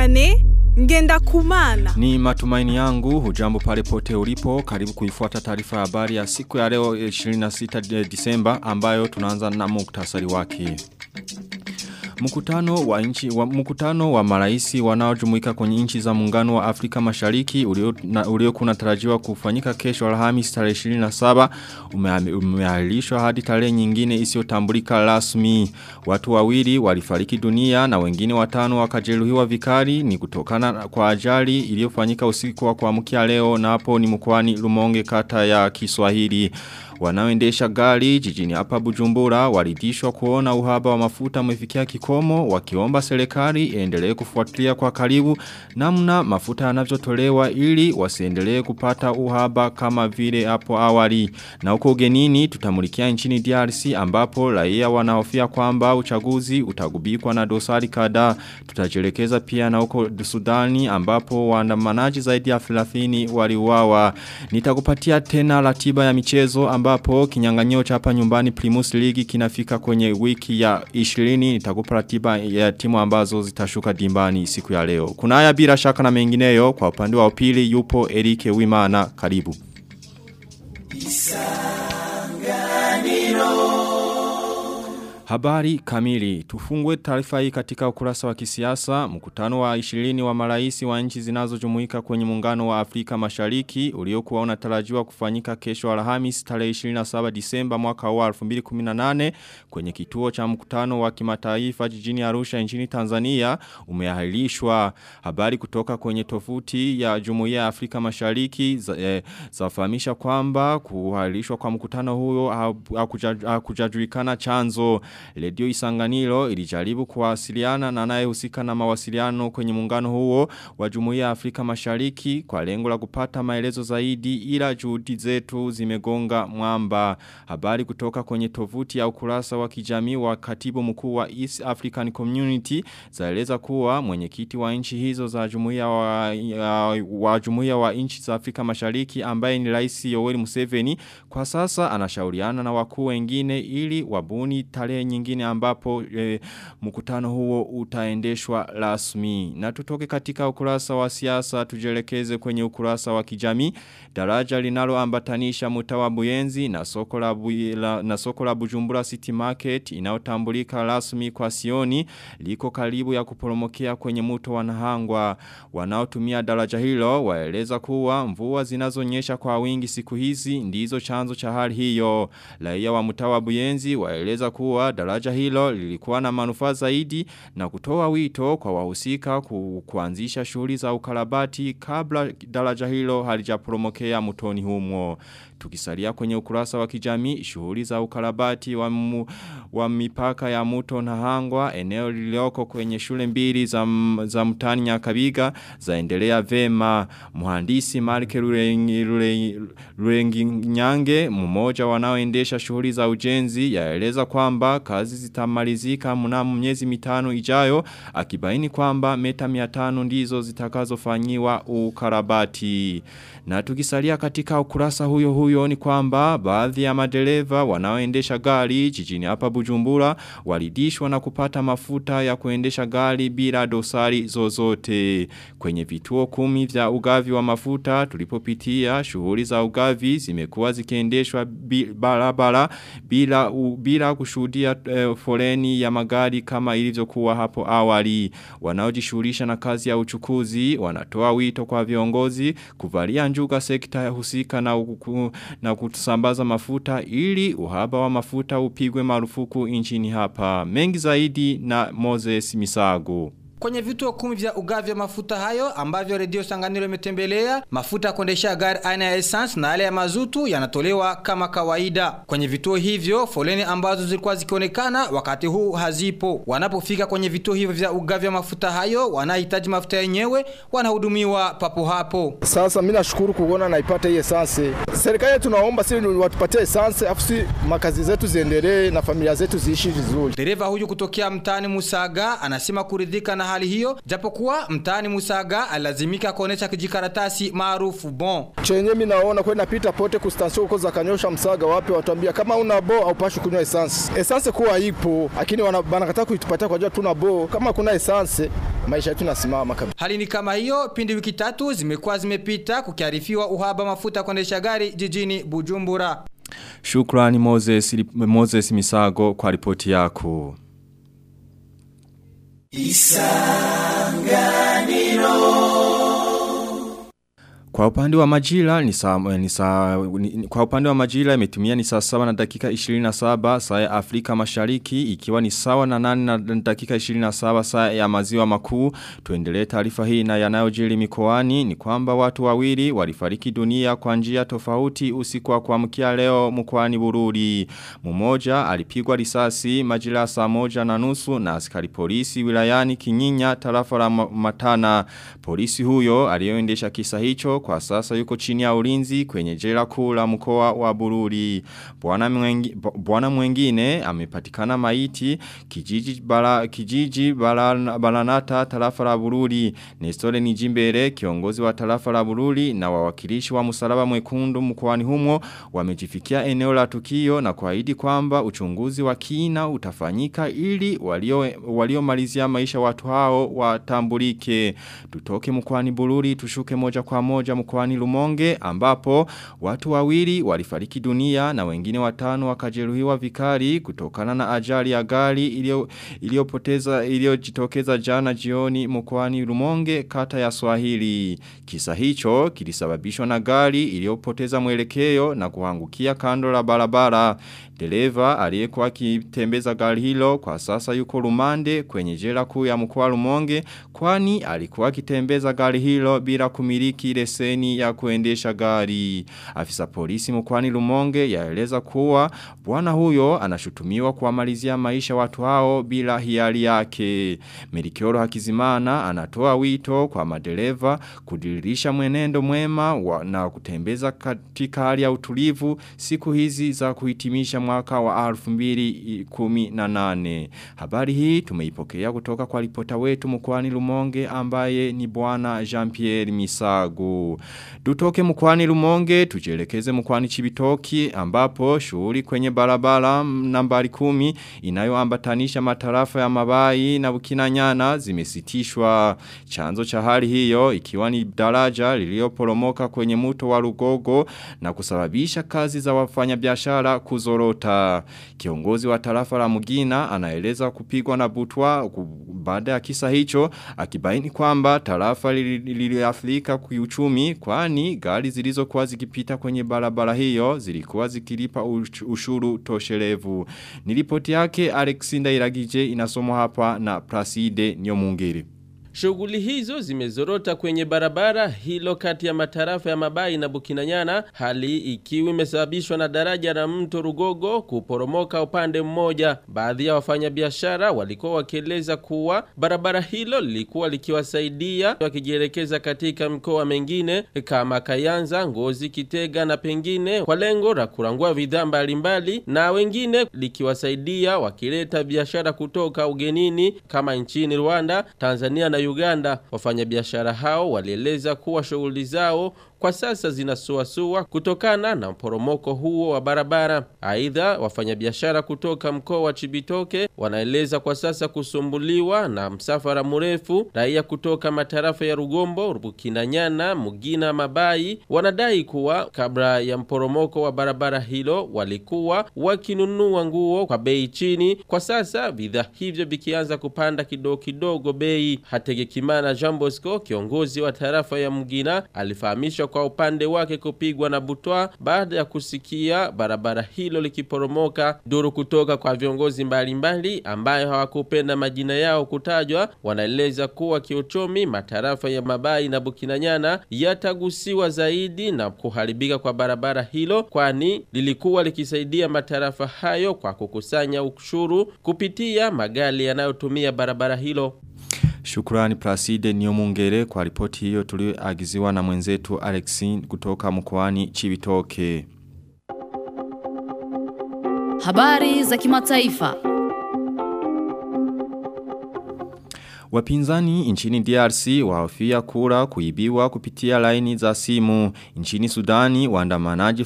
Vianney Ngenda Kumana. Ni matumaini yangu, hujambo pale pote ulipo, karibu kuifuata taarifa ya habari ya siku ya leo 26 Disemba ambayo tunaanza na muktasari wake. Mkutano wa nchi wa mkutano wa maraisi wanaojumuika kwenye nchi za muungano wa Afrika Mashariki ulio ulio kunatarajiwa kufanyika kesho Alhamisi tarehe 27 umeahirishwa hadi tarehe nyingine isiyotambulika rasmi. Watu wawili walifariki dunia na wengine watano wakajeruhiwa vikali ni kutokana kwa ajali iliyofanyika usiku wa kuamkia leo na hapo ni mkoani Rumonge kata ya Kiswahili. Wanaoendesha gari jijini hapa Bujumbura walidishwa kuona uhaba wa mafuta umefikia kikomo wakiomba serikali iendelee kufuatilia kwa karibu namna mafuta yanavyotolewa ili wasiendelee kupata uhaba kama vile hapo awali. Na huko ugenini tutamulikia nchini DRC ambapo raia wanahofia kwamba uchaguzi utagubikwa na dosari kadhaa. Tutajelekeza pia na huko Sudani ambapo waandamanaji zaidi ya 30 waliuawa. Nitakupatia tena ratiba ya michezo ambapo kinyang'anyiro cha hapa nyumbani Primus League kinafika kwenye wiki ya 20 nitakupa ratiba ya timu ambazo zitashuka dimbani siku ya leo. Kuna haya bila shaka na mengineyo kwa upande wa upili yupo Erike Wimana karibu. Habari kamili. Tufungwe taarifa hii katika ukurasa wa kisiasa. Mkutano wa 20 wa maraisi wa nchi zinazojumuika kwenye muungano wa Afrika Mashariki uliokuwa unatarajiwa kufanyika kesho Alhamisi tarehe 27 Disemba mwaka wa 2018 kwenye kituo cha mkutano wa kimataifa jijini Arusha nchini Tanzania umeahirishwa. Habari kutoka kwenye tofuti ya Jumuiya ya Afrika Mashariki zafahamisha eh, kwamba kuahirishwa kwa mkutano huo hakujajulikana chanzo. Redio Isanganiro ilijaribu kuwasiliana na anayehusika na mawasiliano kwenye muungano huo wa Jumuiya ya Afrika Mashariki kwa lengo la kupata maelezo zaidi ila juhudi zetu zimegonga mwamba. Habari kutoka kwenye tovuti ya ukurasa wa kijamii wa katibu mkuu wa East African Community zaeleza kuwa mwenyekiti wa nchi hizo za Jumuiya wa, ya, wa Jumuiya wa nchi za Afrika Mashariki ambaye ni Rais Yoweri Museveni kwa sasa anashauriana na wakuu wengine ili wabuni tarehe nyingine ambapo e, mkutano huo utaendeshwa rasmi. Na tutoke katika ukurasa wa siasa tujelekeze kwenye ukurasa wa kijamii. Daraja linaloambatanisha mtawa Buyenzi na soko la la, na soko la Bujumbura City Market inaotambulika rasmi kwa Sioni liko karibu ya kuporomokea kwenye mto wa Nahangwa. Wanaotumia daraja hilo waeleza kuwa mvua zinazonyesha kwa wingi siku hizi ndizo chanzo cha hali hiyo. Raia wa mtawa Buyenzi waeleza kuwa daraja hilo lilikuwa na manufaa zaidi na kutoa wito kwa wahusika ku, kuanzisha shughuli za ukarabati kabla daraja hilo halijaporomokea mtoni humo. Tukisalia kwenye ukurasa wa kijamii shughuli za ukarabati wa, mu, wa mipaka ya mto na hangwa eneo lilioko kwenye shule mbili za, za mtani nyakabiga zaendelea vema muhandisi Marke Rurengi, Rurengi, Rurengi Nyange mmoja wanaoendesha shughuli za ujenzi yaeleza kwamba kazi zitamalizika mnamo miezi mitano ijayo akibaini kwamba meta 500 ndizo zitakazofanyiwa ukarabati na tukisalia katika ukurasa huyo huyo ni kwamba baadhi ya madereva wanaoendesha gari jijini hapa Bujumbura walidishwa na kupata mafuta ya kuendesha gari bila dosari zozote. Kwenye vituo kumi vya ugavi wa mafuta tulipopitia shughuli za ugavi zimekuwa zikiendeshwa barabara bila u, bila kushuhudia e, foleni ya magari kama ilivyokuwa hapo awali. Wanaojishughulisha na kazi ya uchukuzi wanatoa wito kwa viongozi kuvalia njuga sekta husika na uku, na kutusambaza mafuta ili uhaba wa mafuta upigwe marufuku nchini hapa. Mengi zaidi na Moses Misago. Kwenye vituo kumi vya ugavi wa mafuta hayo ambavyo redio Sanganiro imetembelea, mafuta ya kuendesha gari aina ya essence na yale ya mazutu yanatolewa kama kawaida. Kwenye vituo hivyo, foleni ambazo zilikuwa zikionekana wakati huu hazipo. Wanapofika kwenye vituo hivyo vya ugavi wa mafuta hayo, wanahitaji mafuta yenyewe, wanahudumiwa papo hapo. Sasa mimi nashukuru kuona naipata hii essence. Serikali tunaomba sisi watupatie essence afu si makazi zetu ziendelee na familia zetu ziishi vizuri. Dereva huyu kutokea mtaani Musaga anasema kuridhika na hali hiyo japokuwa mtaani Musaga alazimika kuonesha kijikaratasi maarufu bon. Chenye mimi naona kwenda napita pote ku station huko za Kanyosha Msaga wapi watuambia kama una bo au pashi kunywa essence. Essence kuwa ipo lakini wanakataa kuitupatia kwa jua tuna bo. Kama kuna essence maisha yetu nasimama kabisa. Hali ni kama hiyo pindi wiki tatu zimekuwa zimepita kukiarifiwa uhaba mafuta kuendesha gari jijini Bujumbura. Shukrani Moses, Moses Misago kwa ripoti yako. Kwa upande wa majira ni saa, ni saa, ni, kwa upande wa majira imetumia ni saa sawa na dakika 27 saa ya Afrika Mashariki ikiwa ni sawa na nane na dakika 27 saa ya maziwa makuu tuendelee taarifa hii na yanayojiri mikoani ni kwamba watu wawili walifariki dunia kwa njia tofauti usiku wa kuamkia leo mkoani Bururi mmoja alipigwa risasi majira saa moja na nusu na askari polisi wilayani Kinyinya tarafa la Matana polisi huyo aliyoendesha kisa hicho kwa sasa yuko chini ya ulinzi kwenye jela kuu la mkoa wa Bururi. Bwana mwengi, bwana mwengine amepatikana maiti kijiji bala kijiji bala, balanata tarafa la Bururi. Nestore Nijimbere kiongozi wa tarafa la Bururi na wawakilishi wa msalaba mwekundu mkoani humo wamejifikia eneo la tukio na kuahidi kwamba uchunguzi wa kina utafanyika ili walio waliomalizia maisha watu hao watambulike. Tutoke mkoani Bururi tushuke moja kwa moja mkoani Lumonge ambapo watu wawili walifariki dunia na wengine watano wakajeruhiwa vikali kutokana na ajali ya gari iliyopoteza iliyojitokeza jana jioni mkoani Lumonge kata ya Swahili. Kisa hicho kilisababishwa na gari iliyopoteza mwelekeo na kuangukia kando la barabara. Dereva aliyekuwa akitembeza gari hilo kwa sasa yuko Lumande kwenye jela kuu ya mkoa Lumonge kwani alikuwa akitembeza gari hilo bila kumiliki leseni ya kuendesha gari. Afisa polisi mkoani Lumonge yaeleza kuwa bwana huyo anashutumiwa kuwamalizia maisha watu hao bila hiari yake. Melikioro Hakizimana anatoa wito kwa madereva kudiririsha mwenendo mwema wa, na kutembeza katika hali ya utulivu siku hizi za kuhitimisha mwaka wa 2018. Habari hii tumeipokea kutoka kwa ripota wetu mkoani Lumonge ambaye ni bwana Jean-Pierre Misago. Dutoke mkwani Lumonge, tujelekeze mkwani Chibitoki ambapo shughuli kwenye barabara nambari kumi inayoambatanisha matarafa ya mabai na bukinanyana zimesitishwa. Chanzo cha hali hiyo ikiwa ni daraja lilioporomoka kwenye muto wa Rugogo na kusababisha kazi za wafanyabiashara kuzorota. Kiongozi wa tarafa la Mugina anaeleza kupigwa na butwa baada ya kisa hicho akibaini kwamba tarafa liliathirika kiuchumi kwani gari zilizokuwa zikipita kwenye barabara hiyo zilikuwa zikilipa ushuru toshelevu. Nilipoti yake Alexinda Iragije inasomwa hapa na Placide Nyomungiri. Shughuli hizo zimezorota kwenye barabara hilo kati ya matarafa ya Mabai na Bukinanyana, hali ikiwa imesababishwa na daraja la mto Rugogo kuporomoka upande mmoja. Baadhi ya wafanyabiashara walikuwa wakieleza kuwa barabara hilo lilikuwa likiwasaidia wakijielekeza katika mkoa mengine kama Kayanza, Ngozi, Kitega na pengine kwa lengo la kurangua bidhaa mbalimbali, na wengine likiwasaidia wakileta biashara kutoka ugenini kama nchini Rwanda, Tanzania na Uganda. Wafanyabiashara hao walieleza kuwa shughuli zao kwa sasa zinasuasua kutokana na mporomoko huo wa barabara. Aidha, wafanyabiashara kutoka mkoa wa Chibitoke wanaeleza kwa sasa kusumbuliwa na msafara mrefu. Raia kutoka matarafa ya Rugombo, Bukinanyana, Mugina, Mabai wanadai kuwa kabla ya mporomoko wa barabara hilo walikuwa wakinunua nguo kwa bei chini. Kwa sasa bidhaa hivyo vikianza kupanda kidogo kidogo bei. Hategekimana Jean Bosco, kiongozi wa tarafa ya Mugina, alifahamisha kwa upande wake kupigwa na butwa baada ya kusikia barabara hilo likiporomoka. Duru kutoka kwa viongozi mbalimbali ambayo hawakupenda majina yao kutajwa, wanaeleza kuwa kiuchumi matarafa ya Mabai na Bukinanyana yatagusiwa zaidi na kuharibika kwa barabara hilo, kwani lilikuwa likisaidia matarafa hayo kwa kukusanya ushuru kupitia magari yanayotumia barabara hilo. Shukrani Placide Niomungere kwa ripoti hiyo tulioagiziwa na mwenzetu Alexin kutoka mkoani Chibitoke. Habari za kimataifa. Wapinzani nchini DRC wahofia kura kuibiwa kupitia laini za simu. Nchini Sudani waandamanaji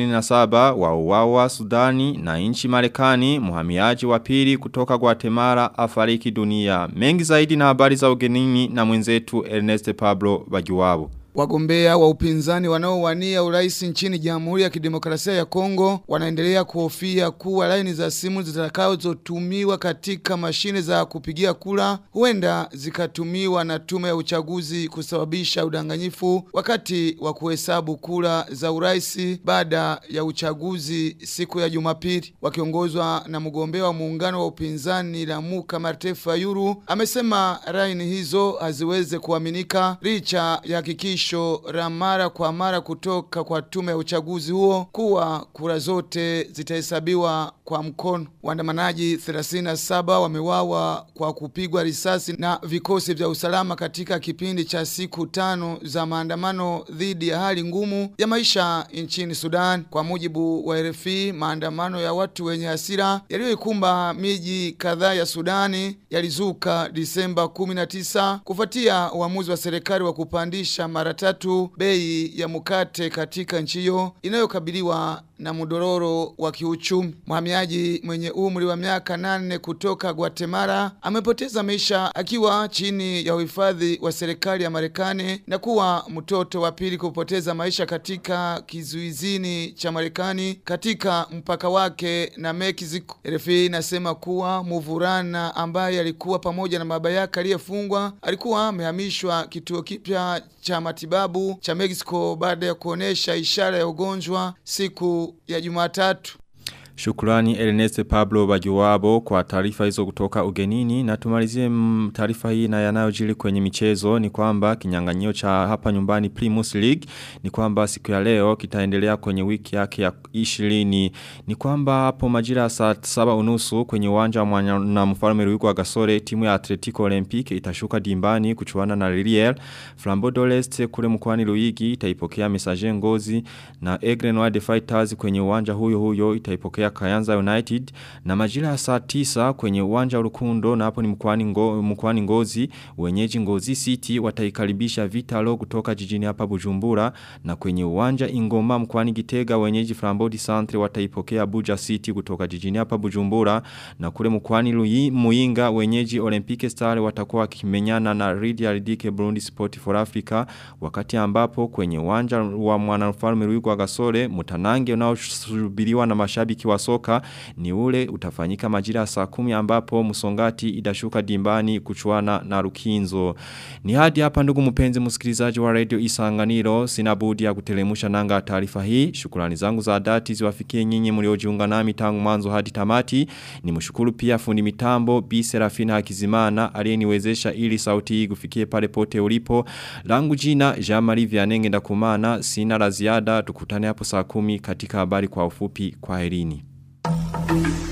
37 wauawa Sudani na nchi Marekani muhamiaji wa pili kutoka Guatemala afariki dunia. Mengi zaidi na habari za ugenini na mwenzetu Ernest Pablo Bajuwabo. Wagombea wa upinzani wanaowania urais nchini Jamhuri ya Kidemokrasia ya Kongo wanaendelea kuhofia kuwa laini za simu zitakazotumiwa katika mashine za kupigia kura huenda zikatumiwa na tume ya uchaguzi kusababisha udanganyifu wakati wa kuhesabu kura za urais baada ya uchaguzi siku ya Jumapili. Wakiongozwa na mgombea wa muungano wa upinzani Lamuka Martin Fayulu amesema laini hizo haziweze kuaminika licha ya hakikisho la mara kwa mara kutoka kwa tume ya uchaguzi huo kuwa kura zote zitahesabiwa kwa mkono. Waandamanaji 37 wamewawa kwa kupigwa risasi na vikosi vya usalama katika kipindi cha siku tano za maandamano dhidi ya hali ngumu ya maisha nchini Sudan. Kwa mujibu wa RFI, maandamano ya watu wenye hasira yaliyoikumba miji kadhaa ya Sudani yalizuka Disemba 19 kufuatia uamuzi wa serikali wa kupandisha mara tatu bei ya mkate katika nchi hiyo inayokabiliwa na mdororo wa kiuchumi. Mhamiaji mwenye umri wa miaka nane kutoka Guatemala amepoteza maisha akiwa chini ya uhifadhi wa serikali ya Marekani na kuwa mtoto wa pili kupoteza maisha katika kizuizini cha Marekani katika mpaka wake na Mexico. RFI inasema kuwa mvulana ambaye alikuwa pamoja na baba yake aliyefungwa alikuwa amehamishwa kituo kipya cha matibabu cha Mexico baada ya kuonesha ishara ya ugonjwa siku ya Jumatatu. Shukrani Ernest Pablo Bajuwabo kwa taarifa hizo kutoka ugenini na tumalizie taarifa hii na yanayojili kwenye michezo ni kwamba kinyang'anyio cha hapa nyumbani Primus League ni kwamba siku ya leo kitaendelea kwenye wiki yake ya 20 ni kwamba hapo majira saa 7 unusu kwenye uwanja na mfalme Ruigo wa Gasore timu ya Atletico Olympic itashuka dimbani kuchuana na Liliel Flambeau d'Oleste kule mkoani Luigi itaipokea Messager Ngozi na Aigle Noir de Fighters kwenye uwanja huyo huyo itaipokea Kayanza United na majira ya saa tisa kwenye uwanja urukundo na hapo ni mkwani, ngo, mkwani ngozi wenyeji ngozi city wataikaribisha vitalo kutoka jijini hapa bujumbura na kwenye uwanja ingoma mkwani gitega wenyeji flambodi centre wataipokea buja city kutoka jijini hapa bujumbura na kule mkwani lui, muinga wenyeji olympic star watakuwa wakimenyana na Lydia Ridike Burundi Sport for Africa wakati ambapo kwenye uwanja wa mwanafalme Ruigo wa Gasore mutanange unaosubiriwa na mashabiki wa soka ni ule utafanyika majira saa kumi ambapo musongati idashuka dimbani kuchuana na rukinzo. Ni hadi hapa ndugu mpenzi msikilizaji wa radio isanganiro sinabudi ya kutelemusha nanga taarifa hii. Shukurani zangu za dhati ziwafikie nyinyi mliojiunga nami tangu mwanzo hadi tamati. Ni mshukuru pia fundi mitambo Bi Serafina Hakizimana aliyeniwezesha ili sauti hii kufikie pale pote ulipo. Langu jina Jean-Marie Vianenge ndakumana sina la ziada tukutane hapo saa kumi katika habari kwa ufupi kwa herini. Thank you.